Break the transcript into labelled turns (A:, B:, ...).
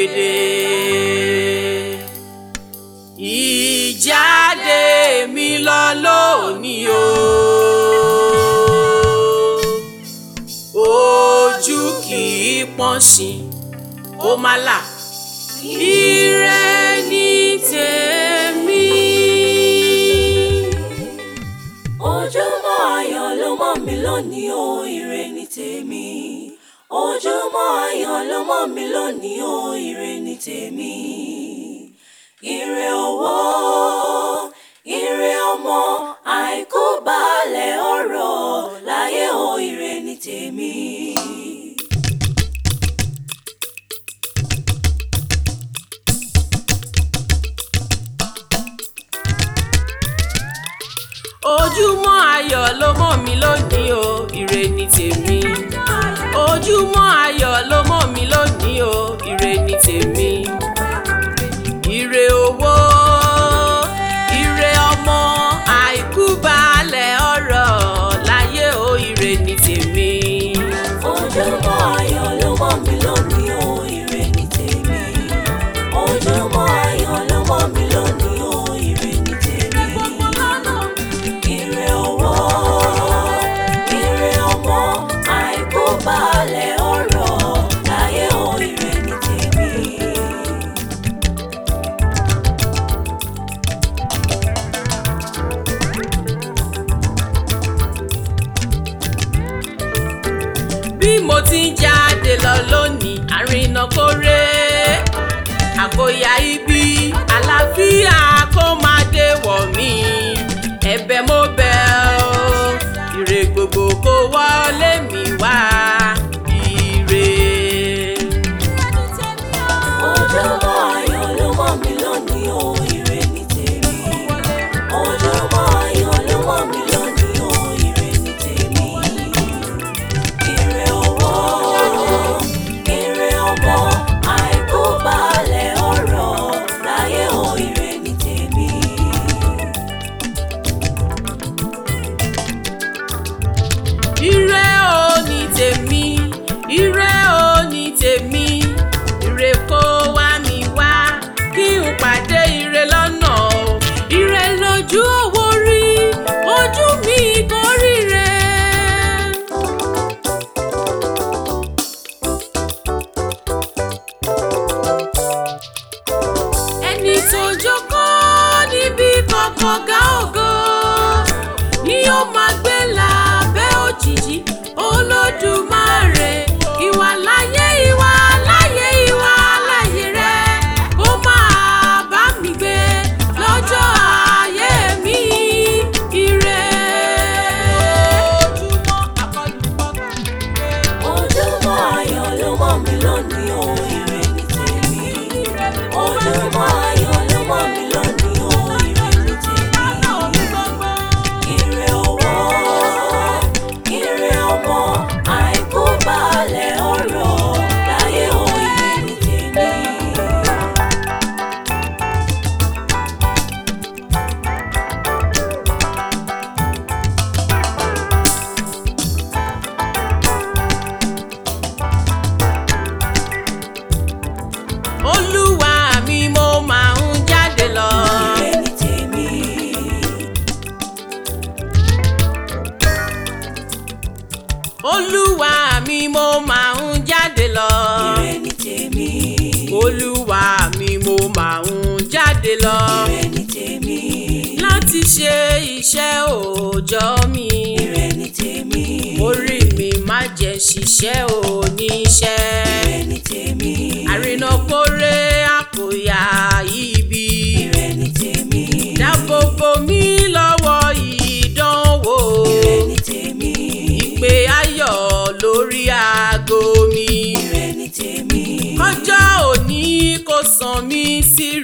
A: pèrègèdè. ìjáde mi lọ lónìí o. ojú kì í pọ́n sí ó má là. ire ni tèmi.
B: ojúmọ́ ayọ̀ ló mọ́ mi lónìí o ire ni tèmi ojúmọ́ ayọ̀ ló mọ́ mi lónìí o ire ni tèmi ire owó ire ọmọ àìkú baálẹ̀ ọrọ̀ láyé o ire ni tèmi.
A: ojúmọ́ ayọ̀ ló mọ́ mi lónìí o ire ni tèmi. ojúmọ́ ayọ̀ ló mọ́ mi lónìí o ire ni tèmi. ire owó ire ọmọ àìkú baálẹ̀ ọrọ̀ láyé o ire ni tèmi.
B: ojúmọ́ ayọ̀ ló mọ́ mi lónìí o ire ni tèmi ojúmọ́ ayọ̀ ló mọ́ mi lónìí o ire ni tèmi ire owó ire ọmọ àìkú baálẹ̀ ọrọ̀ láyé o ire ni tèmi.
A: bí mo ti ń jáde lọ lónìí àrìnà kórè àkóyá ibi àlàáfíà kó máa dé wọ̀ mí ẹ̀bẹ̀ mo bẹ̀ ọ́ ire gbogbo kó wọlé mi wá ire.
B: ojúmọ́ ayọ̀ ló mọ́ mi lónìí o ire ni tèmi ojúmọ́ ayọ̀ ló mọ́ mi lónìí o ire ni tèmi ire owó ire ọmọ àìkú baálẹ̀ ọrọ̀ láyé o ire ni tèmi.
A: ire o ní tèmi ire o ní tèmi ire kó wá mi wá kí n pàdé ire lọ́nà o ire lójú owó rí ojú mi kò ríre. ẹni tó jókòó níbi kọ̀kọ̀ ga ògo ni ó máa gbé lábẹ́ òjìji olódùmarè ìwà láyé ìwà láyé ìwà láyé rẹ kó máa bá mi gbé lọ́jọ́ ayé mi ire.
B: ojúmọ́ ayọ̀ ló mọ́ mi lónìí o ire ni tèmi ojúmọ́ ayọ̀ ló mọ́ mi lónìí o ire ni tèmi ire owó ire ọmọ àìkú baálẹ̀ ọrọ̀ láyé o ire ni tèmi.
A: olúwa mi mo máa ń jáde lọ.
B: ire ni tèmi.
A: olúwa mi mo máa ń jáde lọ.
B: ire ni tèmi.
A: olúwa mi mo máa ń jáde lọ.
B: ire ni tèmi.
A: láti ṣe iṣẹ́ òòjọ́ mi.
B: ire ni tèmi.
A: orí mi má jẹ́ ṣiṣẹ́ oníṣẹ́.
B: ire ni tèmi.
A: àrìnà kórè àkòyà ibi.
B: ire ni tèmi.
A: dáàbò bò mí lọ́wọ́ ìdánwò.
B: ire ni tèmi.
A: ìpè ayọ̀ lórí aago mi.
B: ire ni tèmi.
A: kọjọ́ òní kò sàn mí sí